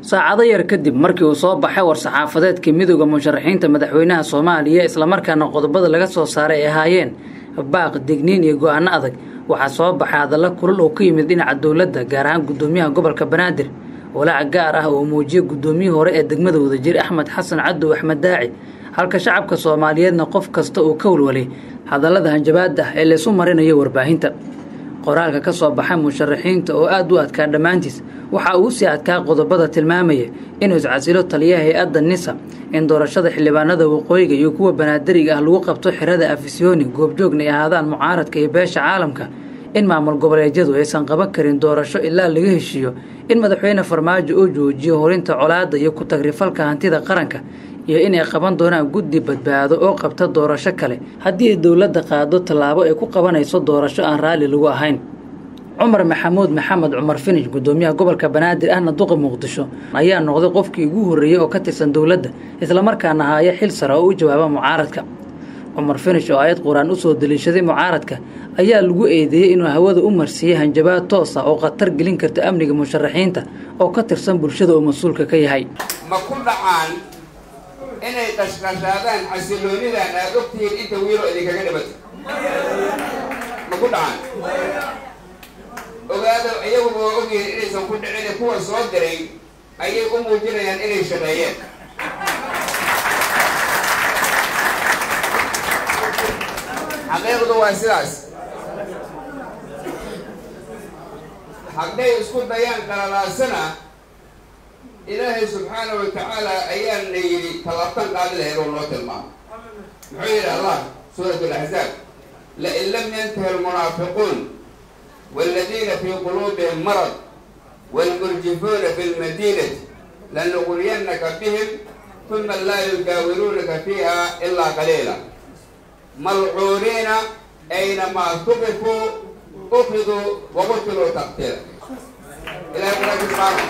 saacado yar kadib markii uu soo baxay war-saxaafadeedkii midooda musharaxiinta madaxweynaha soomaaliya islamarkaana qodobada laga soo saaray ay ahaayeen baaq digniin iyo go-aano adag waxaa soo baxay hadalla kulul oo ka yimid dhinaca dowladda gaar ahaan guddoomiyaha gobolka banaadir walaac gaar ah oo muujiyey guddoomiyihii hore ee degmada wadajir axmed xasan cadow axmed daaci halka shacabka soomaaliyeedna qof kasta uu ka walwalay hadallada hanjabaada ah ee laysu marinayo warbaahinta qoraalka ka soo baxay musharaxiinta oo aad u adkaa dhammaantiis waxa uu sii adkaa qodobada tilmaamaya inuu iscasilo taliyaha hay-adda nisa in doorashada xildhibaanada waqooyiga iyo kuwa banaadariga ah lagu qabto xerada afisyooni goobjoogna ay ahaadaan mucaaradka iyo beesha caalamka in maamul goboleedyadu aysan qaban karin doorasho ilaa laga heshiiyo in madaxweyne farmaajo uu joojiyo horinta colaadda iyo ku-tagrifalka hantida qaranka iyo inay qaban doonaan guddi badbaado oo qabta doorasho kale haddii ay dowladda qaado tallaabo ay ku qabanayso doorasho aan raalli lagu ahayn cumar maxamuud maxamed cumar finish guddoomiyaha gobolka banaadir ahna duqa muqdisho ayaa noqday qofkii ugu horreeyey oo ka tirsan dowladda islamarkaana haaya xil sare oo u jawaaba mucaaradka cumar finish oo aayad qur-aan usoo daliishaday mucaaradka ayaa lagu eedeeyey inuu hawada u marsiiyey hanjabaad toos ah oo khatar gelin karta amniga musharaxiinta oo ka tirsan bulshada uu mas-uulka ka yahay ma ku dhacaan inay qashqashaadaan xasiloonidan aad ogtihiin inta wiilo idinkaga dhibatay ma ku dhacaan ogaado iyaguba waa ogyihiin inaysan ku dhicin kuwa soo diray ayay u muujinayaan inay shaqeeyeen xaqiiqdu waa sidaas hadday isku dayaan qalalaasana ilaahay subxaana wa tacaala ayaana yidhi tallaabtan qaadi lahayd oo noo tilmaamo muxuu yidhi allah suurat alaxzaab lain lam yantahi almunaafiquun waladiina fii quluubihim marad waalmurjifuuna fi lmadiinati lanuqriyannaka bihim uma laa yujaawiruunaka fiiha ilaa qaliila malcuuniina aynamaa tuqifuu ukiduu waqutiluu taqtiila ilahay kuna tilmaamo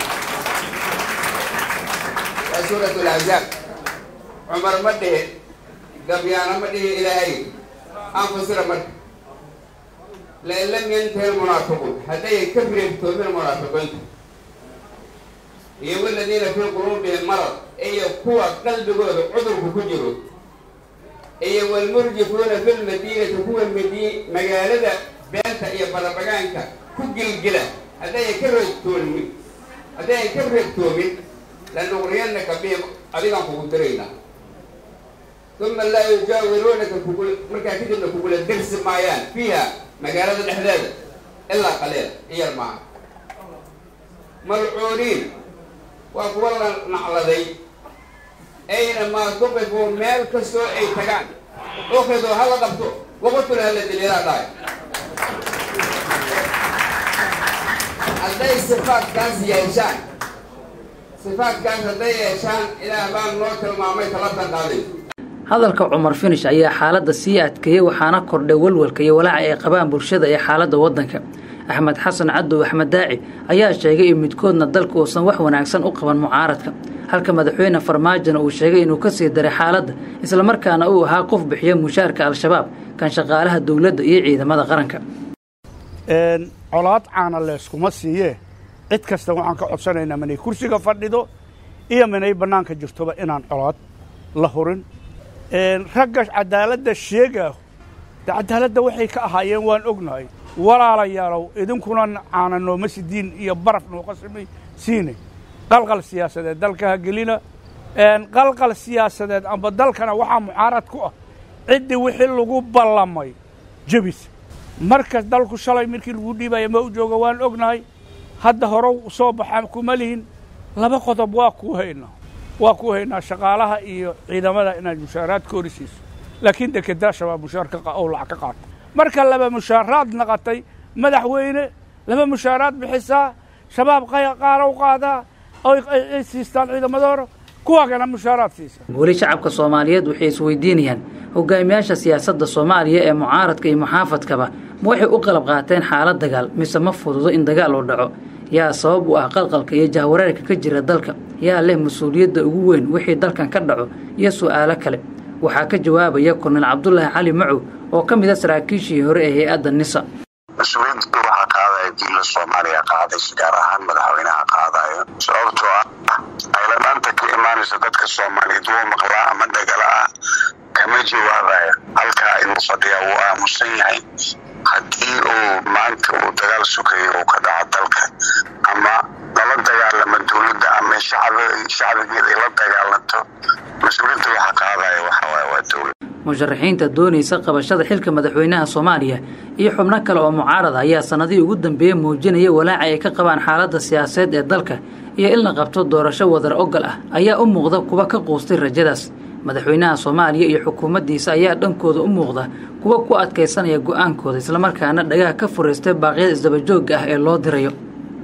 waa suurat laxzaab cumar ma dhihin gabyaana ma dhihin ilaahay aan fasira marka lain lam yantahi lmunaafiquun haddayan ka reebtoomin munaafiqiinta iyo waladiina fii quluubihim marad iyo kuwa qalbigooda cudurku ku jiro iyo walmurjifuuna fi lmadiinati kuwa madi magaalada beenta iyo barabagaanka ku gilgila haddayan ka reebtoomin haddayan ka reebtoomin lanuqriyannaka bihim adigaan kugu diraynaa uma laa yujaawiruunaka kugula markaa kadibna kugula dersi maayaan fiiha magaalada dhexdeeda ilaa qaliil iyar maaha malcuuniin waa kuwa la nacladay aynamaa tuqifuu meel kastoo ay tagaan ukidoo hala qabto waqutula hala diliilaa dhahay hadday sifaadkaas yeeshaan sifaadkaas hadday yeeshaan ilaah baan noo tilmaamay talabtan qaaday hadalka cumar finish ayaa xaaladda sii adkeeyey waxaana kordhay walwalka iyo walaaca ay qabaan bulshada ee xaaladda waddanka axmed xasan cadow axmed daaci ayaa sheegay in midkoodna dalka uusan wax wanaagsan u qaban mucaaradka halka madaxweyne farmaajona uu sheegay inuu ka sii daray xaaladda islamarkaana uu ahaa qof bixiya mushaarka al-shabaab kan shaqaalaha dowladda iyo ciidamada qaranka colaad caana leeskuma siiyee cid kasta waxaan ka codsanaynaa minay kursiga fadhido iyo minay bannaanka jirtoba inaan colaad la hurin ragga cadaaladda sheegaahu de cadaaladda waxay ka ahaayeen waan ognahay walaalayaalow idinkuna caana nooma sidiin iyo baraf nooqa samay siinay qalqal siyaasadeed dalka ha gelina qalqal siyaasadeed amba dalkana waxaa mucaarad ku ah ciddii wixii lagu ballamay jebis markas dalku shalay markii lagu dhiibaya ma u jooga waan ognahay hadda horow soo baxaa kuma lihin laba qodob waa kuu haynaa waa kuu haynaa shaqaalaha iyo ciidamada inaad mushaaraad ka horisiiso laakiin dekedaa shabaab mushaar ou lacag ka qaato marka laba mushaaraad naqatay madaxweyne laba mushaaraad bixisaa shabaab qaalow qaadaa ay siistaan ciidamadooda kuwaagana mushaaraad siisa weli shacabka soomaaliyeed waxay isweydiinayaan hogaamiyaasha siyaasadda soomaaliya ee mucaaradka iyo muxaafadkaba ma waxay u qalab qaateen xaalad dagaal mise ma fududo in dagaal uu dhaco yaa sabab u ah qalqalka iyo jahwareerka ka jira dalka yaa leh mas-uuliyadda ugu weyn wixii dalkan ka dhaco iyo su'aalo kale waxaa ka jawaabaya kornel cabdulaahi cali macow oo ka mid a saraakiishii hore ee hay-adda nisa mas-uuliyiinta waxaa qaadaya diinla soomaaliya qaadaysa gaar ahaan madaxweynaha qaadayo sababtoo ah dadka soomaaliyeed wuu maqlaa ama dhagala ah kama jawaabayo halkaa inuu fadhiya wuu aamusan yahay haddii uu maanta uu dagaal sugayo uu ka dhaco dalka ama lala dagaalamo dowladda ama shacbigeeda ay la dagaalanto mas-uuliyadda waxa qaadaya waxawaay waa dowlad musharaxiinta doonaysa qabashada xilka madaxweynaha soomaaliya iyo xubno kale oo mucaarada ayaa sanadihii ugu dambeeyey muujinaya walaaca ay ka qabaan xaaladda siyaasadeed ee dalka iyo in la qabto doorasho wadar ogal ah ayaa u muuqda kuwa ka quustay rajadaas madaxweynaha soomaaliya iyo xukuumaddiisa ayaa dhankooda u muuqda kuwa ku adkaysanaya go-aankooda islamarkaana dhagaha ka furaystay baaqyada isdabajoogga ah ee loo dirayo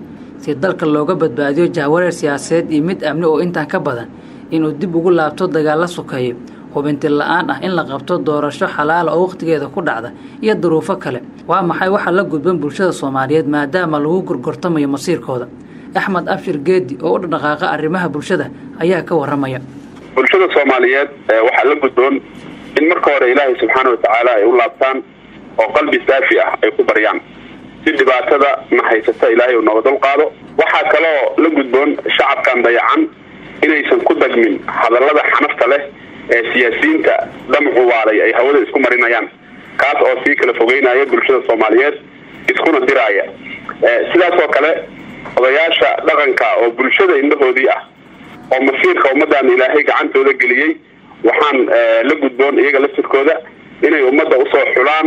si dalka looga badbaadiyo jahwareer siyaasadeed iyo mid amni oo intaan ka badan inuu dib ugu laabto dagaalla sukeeyo hubinti la-aan ah in la qabto doorasho xalaala oo wakhtigeeda ku dhacda iyo duruufo kale waa maxay waxaa la gudban bulshada soomaaliyeed maadaama lagu gorgortamayo masiirkooda axmed abshir geedi oo u dhaqaaqa arrimaha bulshada ayaa ka warramaya bulshada soomaaliyeed waxaa la gudboon in marka hore ilaahay subxaana watacaala ay u laabtaan oo qalbi saafi ah ay ku baryaan si dhibaatada na haysata ilaahay uu nooga dul qaado waxaa kaloo la gudboon shacabkan dayacan inaysan ku dagmin hadallada xanafta leh ee siyaasiyiinta damacu waalay ay hawada isku marinayaan kaas oo sii kala fogeynaya bulshada soomaaliyeed iskuna diraaya sidaas oo kale odayaasha dhaqanka oo bulshada indhahoodii ah oo masiirka ummaddan ilaahay gacantooda geliyey waxaan la gudboon iyaga laftirkooda inay ummadda usoo xulaan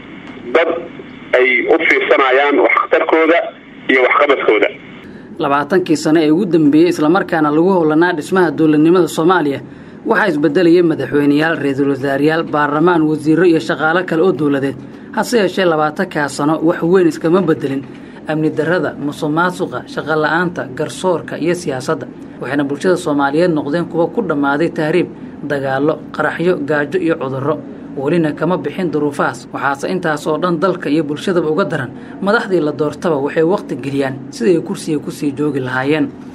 dad ay u fiirsanayaan waxtarkooda iyo waxqabadkooda labaatankii sano ee ugu dambeeyey islamarkaana lagu howlanaa dhismaha dowladnimada soomaaliya waxaa isbedelayay madaxweyneyaal ra-iisul wasaarayaal baarlamaan wasiiro iyo shaqaalo kale oo dowladeed hase yeeshee labaatankaa sano wax weyn iskama bedelin amni darrada musuq maasuqa shaqo la-aanta garsoorka iyo siyaasadda waxayna bulshada soomaaliyeed noqdeen kuwa ku dhammaaday tahriib dagaallo qaraxyo gaajo iyo cudurro welina kama bixin duruufahaas waxaase intaas oo dhan dalka iyo bulshadaba uga daran madaxdii la doortaba waxay wakhti geliyaan siday kursiga kusii joogi lahaayeen